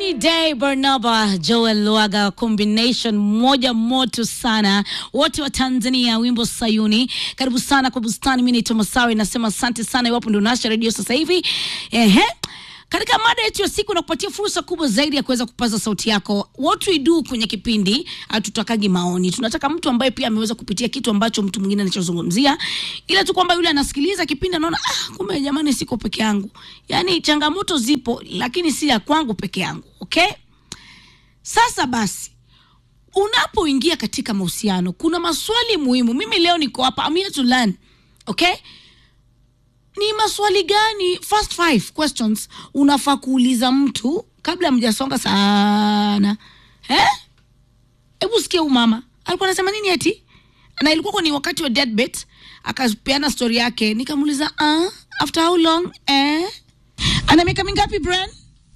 Rainy Day Barnaba Joel Lwaga combination moja moto sana, wote wa Tanzania, wimbo Sayuni. Karibu sana kwa bustani. Mimi naitwa Masawi, nasema asante sana iwapo ndio unasha redio sasa hivi. Ehe. Katika mada yetu ya siku na kupatia fursa kubwa zaidi ya kuweza kupaza sauti yako. What we do kwenye kipindi, hatutakagi maoni. Tunataka mtu ambaye pia ameweza kupitia kitu ambacho mtu mwingine anachozungumzia, ila tu kwamba yule anasikiliza kipindi anaona ah, kumbe jamani, siko peke yangu. Yaani changamoto zipo, lakini si ya kwangu peke yangu. Okay? Sasa basi unapoingia katika mahusiano kuna maswali muhimu. Mimi leo niko hapa, I'm here to learn. Okay? ni maswali gani first five questions unafaa kuuliza mtu kabla mjasonga sana eh? hebu sikia huyu mama alikuwa anasema nini eti na ilikuwa ni wakati wa deadbet akapeana story yake nikamuuliza uh, after how long eh? ana miaka mingapi bran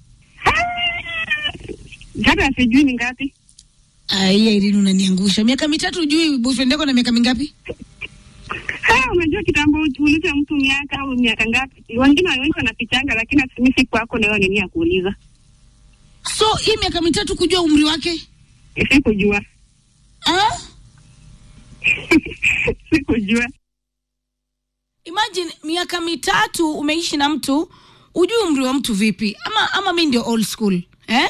Hata sijui ni ngapi. aiya irini unaniangusha miaka mitatu ujui boyfriend yako na miaka mingapi Ha, unajua kitambo uulize mtu miaka au miaka ngapi. Wengine wengi wanafichanga, lakini mimi siku yako leo nini ya kuuliza. so hii miaka mitatu kujua umri wake Sikujua. ah? Sikujua. imagine miaka mitatu umeishi na mtu ujui umri wa mtu vipi ama ama mi ndio old school eh?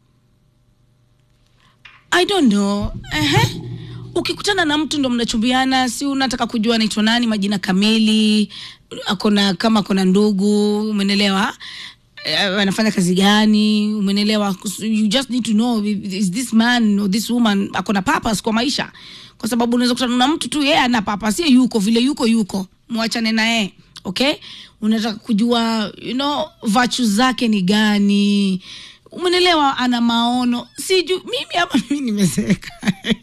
i don't know Ehe. ukikutana na mtu ndo mnachumbiana si unataka kujua anaitwa nani majina kamili akona kama akona ndugu umenelewa Eh, anafanya kazi gani umenelewa you just need to know is this man or this woman akona purpose kwa maisha kwa sababu unaweza kutana na mtu tu yeye ana purpose yeye yuko vile yuko yuko mwachane na yeye okay unataka kujua you know virtue zake ni gani umenelewa ana maono siju mimi hapa mimi nimezeeka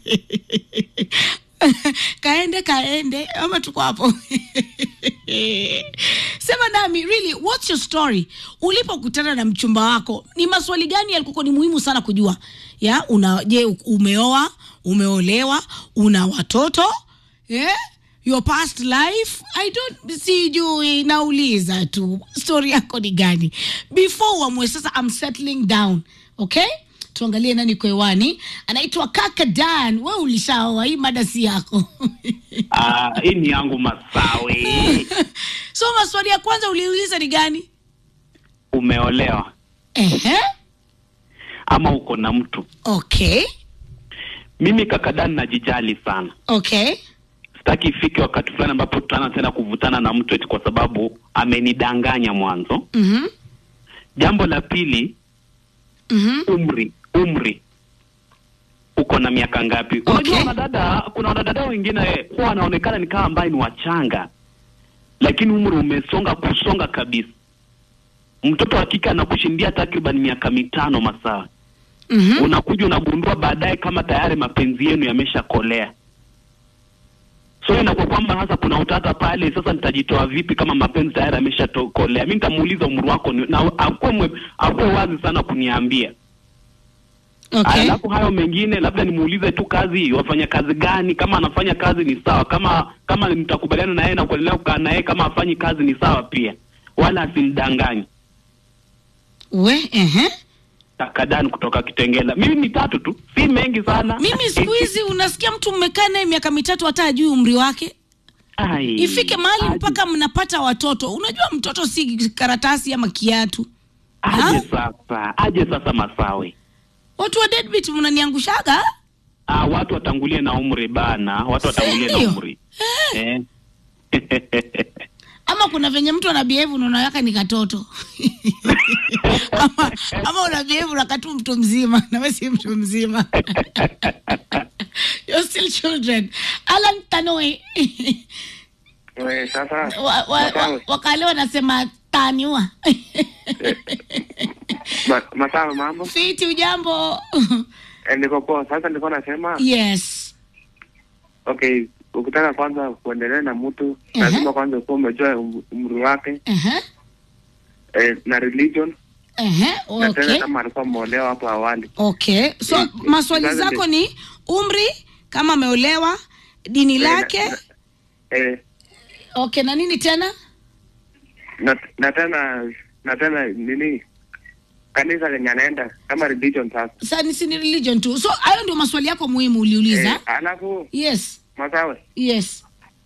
kaende kaende ama tuko hapo sema nami really what's your story ulipokutana na mchumba wako ni maswali gani yalikuwa ni muhimu sana kujua ya una je umeoa umeolewa una watoto yeah? your past life i don't sijui nauliza tu story yako ni gani before uamue sasa I'm settling down okay tuangalie nani kwa hewani anaitwa kaka dan we ulishaoa hii mada si yako Ah, hii ni yangu Masawi. so maswali ya kwanza uliuliza ni gani Umeolewa Ehe. ama uko na mtu? okay Mimi kakadani najijali sana, okay sitaki ifike wakati fulani ambapo tutaanza tena kuvutana na mtu eti kwa sababu amenidanganya mwanzo. mm-hmm. Jambo la pili, Mm-hmm. umri. Umri uko na miaka ngapi? Okay. Unajua wanadada, kuna wanadada wengine huwa wanaonekana ni kama ambaye ni wachanga, lakini umri umesonga kusonga kabisa. Mtoto wa kike anakushindia takriban miaka mitano Masawi. Mm-hmm. unakuja unagundua baadaye kama tayari mapenzi yenu yameshakolea so inakuwa kwamba sasa kuna utata pale sasa nitajitoa vipi kama mapenzi tayari yameshakolea mi nitamuuliza umri wako ni- na akuwe mwe- akuwe wazi sana kuniambia okay alafu hayo mengine labda nimuulize tu kazi wafanya kazi gani kama anafanya kazi ni sawa kama kama nitakubaliana na yeye na kuendelea kukaa na yeye kama afanyi kazi ni sawa pia wala asimdanganye we ehe. takadani kutoka kitengela mimi ni tatu tu si mengi sana mimi siku hizi unasikia mtu mmekaa naye miaka mitatu hata ajui umri wake Ai, ifike mahali aje- mpaka mnapata watoto unajua mtoto si karatasi ama kiatu aje Ha? sasa aje sasa masawe watu wa deadbeat mnaniangushaga ah, watu watangulie na umri bana watu watangulie na Ndio. umri eh. ama kuna venye mtu ana behave unaona yaka ni katoto ama, ama una behave unakatu mtu mzima nawe si mtu mzima You're still children alan tanoi We, sasa wa, wa, wa, Masawe. wakale wanasema taniwa Ma- masawe mambo fiti ujambo Eh, niko poa sasa nilikuwa nasema yes okay ukitaka kwanza kuendelea na mtu Mhm. lazima kwanza ukuwa umejua um- umri wake uh-huh. eh, na religion Uh-huh. na tena okay kama alikuwa mmeolewa hapo awali okay so Eh, maswali sasa zako ndi- ni umri kama ameolewa dini Eh, lake na- eh, okay na nini tena na, na tena na tena nini kanisa lenye anaenda kama religion sasa. Sasa ni si ni religion tu. So hayo ndio maswali yako muhimu uliuliza. Eh, alafu Yes. Masawe, Yes.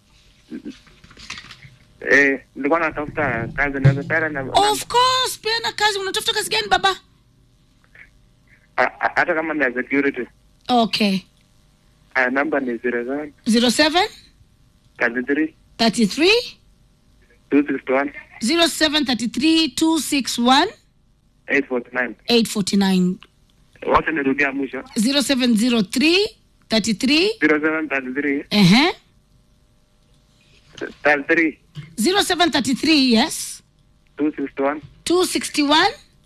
eh, nilikuwa natafuta kazi naweza pera na Of course, peana kazi. Unatafuta kazi gani baba? a- a- hata kama ni ya security. Okay. Uh, namba ni 07 07 33 33 261 0733 261 849. 849 Wote nirudia mwisho 0703 33 07 33 ehe 33 0733 yes 261 261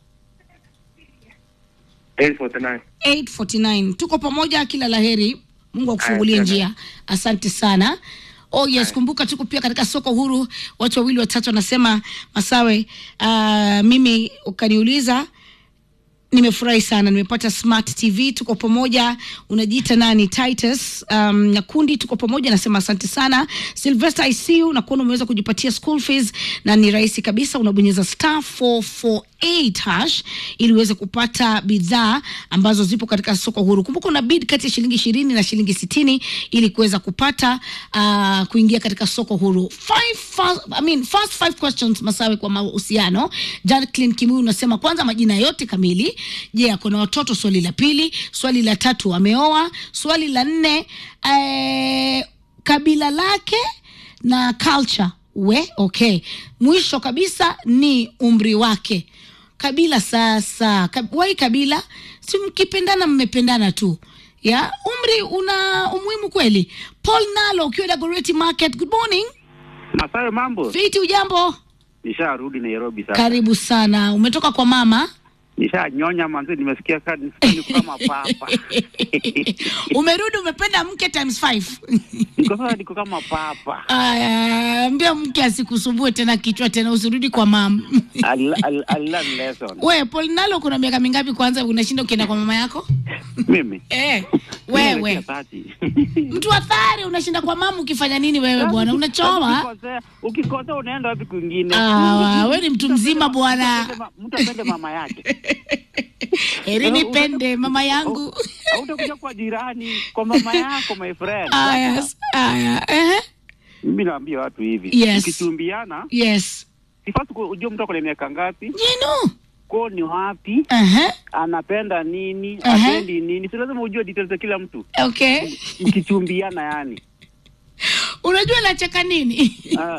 849. 849 tuko pamoja kila laheri mungu akufungulie Aya, njia asante sana oh yes kumbuka tuko pia katika soko huru watu wawili watatu wanasema masawe uh, mimi ukaniuliza nimefurahi sana nimepata smart tv tuko pamoja unajiita nani titus um, na kundi tuko pamoja nasema asante sana sylvester icu nakuona umeweza kujipatia school fees na ni rahisi kabisa unabonyeza star 448 hash ili uweze kupata bidhaa ambazo zipo katika soko huru kumbuka una bid kati ya shilingi ishirini na shilingi sitini ili kuweza kupata uh, kuingia katika soko huru five fast, I mean, fast five questions masawe kwa mahusiano jacklin kimu unasema kwanza majina yote kamili je ako na watoto swali la pili swali la tatu ameoa swali la nne eh, kabila lake na culture we okay mwisho kabisa ni umri wake kabila sasa Kab, wai kabila si mkipendana mmependana tu ya umri una umuhimu kweli paul nalo ukiwa dagoreti market good morning Masayo, mambo? fiti ujambo Nisharudi Nairobi sasa. karibu sana umetoka kwa mama Nishanyonya manzi, nimesikia ka- niko kama papa. umerudi umependa mke times five Niko sasa niko kama papa. Aya, ambia mke asikusumbue tena kichwa tena usirudi kwa mama I, I, I learn lesson. we paul nalo kuna miaka mingapi kwanza unashinda ukienda kwa mama yako Mimi. eh, Mimi wewe naelekea 30. mtu athari unashinda kwa mama ukifanya nini wewe bwana unachoma Ukikosea- Ukikosea unaenda wapi kwingine? Ah, we ni mtu mzima bwana. Mtu apende ma- Mtu apende mama yake. heri nipende mama yangu Hautakuja kwa jirani, kwa mama yako my friend. aya aya ehe. Mimi naambia watu hivi. Yes. Ukichumbiana, yes sifasi ujue mtu ako na miaka ngapi, jino kwao ni wapi, Ehe, anapenda nini Aha. apendi nini si lazima ujue details za kila mtu okay mkichumbiana yani unajua nacheka nini Ah.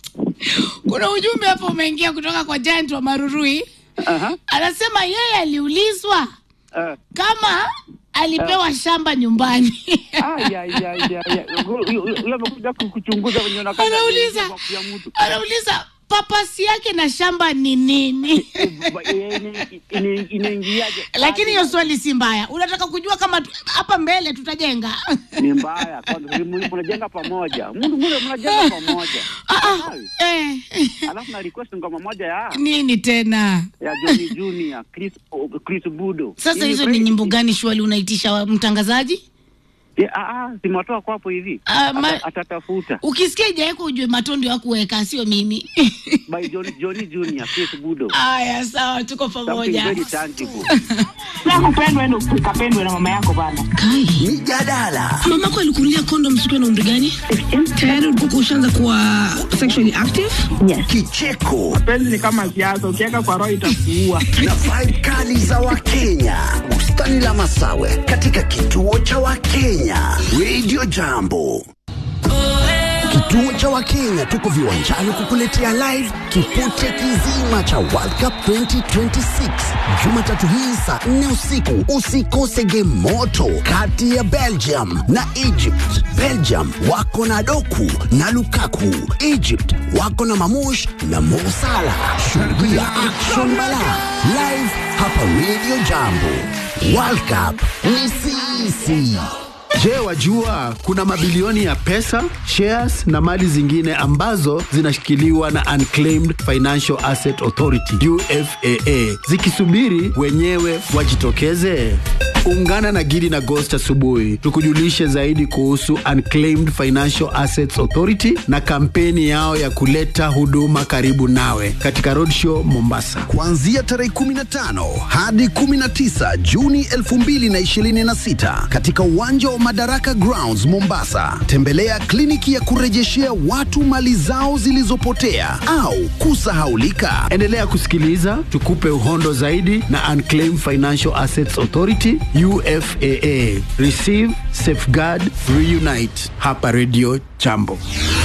kuna ujumbe hapo umeingia kutoka kwa giant wa marurui Aha. anasema yeye aliulizwa Ah. kama alipewa shamba nyumbani Ai, ai, ai, ai, ai. Huyo- huyo- huyo amekuja ku- kuchunguza wenye unakaa Anauliza. ndani ya mtu anauliza papasi yake na shamba ni nini Eh, ba- eh, ini- ini- inaingiaje lakini hiyo swali si mbaya unataka kujua kama tu- hapa mbele tutajenga ni mbaya kwanza mna- mnajenga pamoja Mna- mna- mnajenga pamoja Ah, ah, eh. alafu na request ngoma moja ya nini tena ya Johnny Junior Chris oh, Chris Budo sasa Hii hizo ni break. nyimbo gani shwali unaitisha wa- mtangazaji Eh, ah, ah, simwatoa kwapo hivi Ah, ma- Ata- atatafuta ukisikia ijaweko ujue matondo ya kuweka sio mimi by Johnny, Johnny Junior Chris Budo aya sawa tuko something pamoja very tangible kupendwa ende ukapendwe na mama yako bana kai mijadala mamako alikunulia kondom sikiwa na umri gani tayari ulikuwa ushaanza kuwa sexually active kicheko penzi ni kama siasa ukiweka kwa roho itakuua na vibe kali za wakenya bustani la masawe katika kituo cha wakenya radio jambo kituo cha wakenya tuko viwanjani kukuletea live kipute kizima cha world cup 2026 jumatatu hii saa 4 usiku usikose game moto kati ya belgium na egypt belgium wako na doku na lukaku egypt wako na mamush na mosala shuhudia action bala live hapa radio jambo world cup ni sisi Je, wajua kuna mabilioni ya pesa, shares na mali zingine ambazo zinashikiliwa na Unclaimed Financial Asset Authority UFAA zikisubiri wenyewe wajitokeze? Ungana na Gidi na Ghost asubuhi tukujulishe zaidi kuhusu Unclaimed Financial Assets Authority na kampeni yao ya kuleta huduma karibu nawe katika Roadshow Mombasa. kuanzia tarehe 15 hadi 19 Juni 2026 katika uwanja wa Madaraka Grounds Mombasa. Tembelea kliniki ya kurejeshea watu mali zao zilizopotea au kusahaulika. Endelea kusikiliza tukupe uhondo zaidi na Unclaimed Financial Assets Authority UFAA. Receive, safeguard, reunite hapa Radio Jambo.